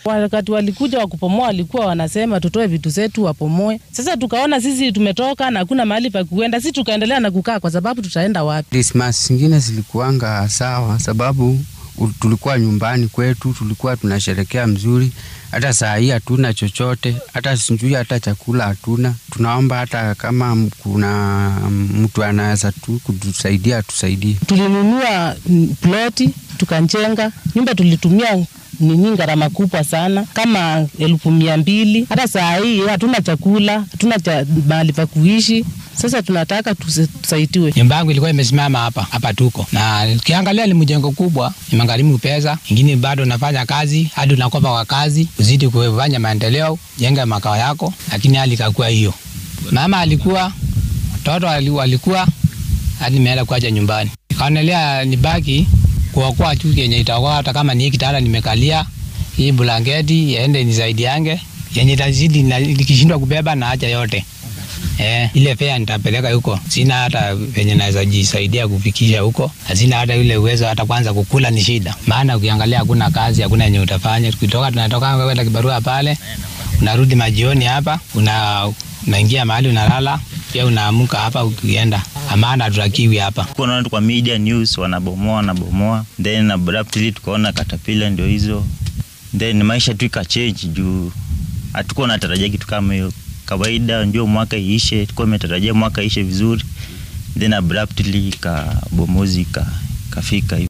Wakati walikuja wakupomoa, walikuwa wanasema tutoe vitu zetu wapomoe. Sasa tukaona sisi tumetoka na hakuna mahali pa kuenda, sisi tukaendelea na kukaa, kwa sababu tutaenda wapi? Krismas zingine zilikuanga sawa, sababu tulikuwa nyumbani kwetu, tulikuwa tunasherekea mzuri. Hata saa hii hatuna chochote, hata sijui hata chakula hatuna. Tunaomba hata kama kuna mtu anaweza tu kutusaidia atusaidie. Tulinunua ploti tukanjenga nyumba, tulitumia nini gharama kubwa sana kama elfu mia mbili. Hata saa hii hatuna chakula, hatuna cha mahali pa kuishi. Sasa tunataka tusaidiwe. Nyumba yangu ilikuwa imesimama hapa hapa, tuko na ukiangalia ni mjengo kubwa, imegharimu pesa ingine, bado nafanya kazi hadi unakopa kwa kazi, uzidi kufanya maendeleo, jenga makao yako, lakini hali ikakuwa hiyo. Mama alikuwa watoto walikuwa hadi nimeenda kuacha nyumbani, kaonelea nibaki kuokoa tu yenye itaokoa, hata kama ni kitanda nimekalia, hii blanketi yaende ni zaidi yange yenye itazidi, nikishindwa kubeba na acha yote Eh, ile fea nitapeleka huko, sina hata venye naweza jisaidia kufikisha huko, na sina hata ile uwezo, hata kwanza kukula ni shida. Maana ukiangalia hakuna kazi, hakuna yenye utafanya. Tukitoka tunatoka kwenda kibarua pale, unarudi majioni hapa, una unaingia mahali unalala, pia unaamka hapa ukienda amana hatutakiwi hapa. Kuona kwa media news wanabomoa wanabomoa, then abruptly tukaona katapila ndio hizo, then maisha tu ikachange juu hatukuwa natarajia kitu kama hiyo kawaida ndio mwaka iishe, tulikuwa tumetarajia mwaka iishe vizuri, then abruptly ka bomozi ka kafika hivi.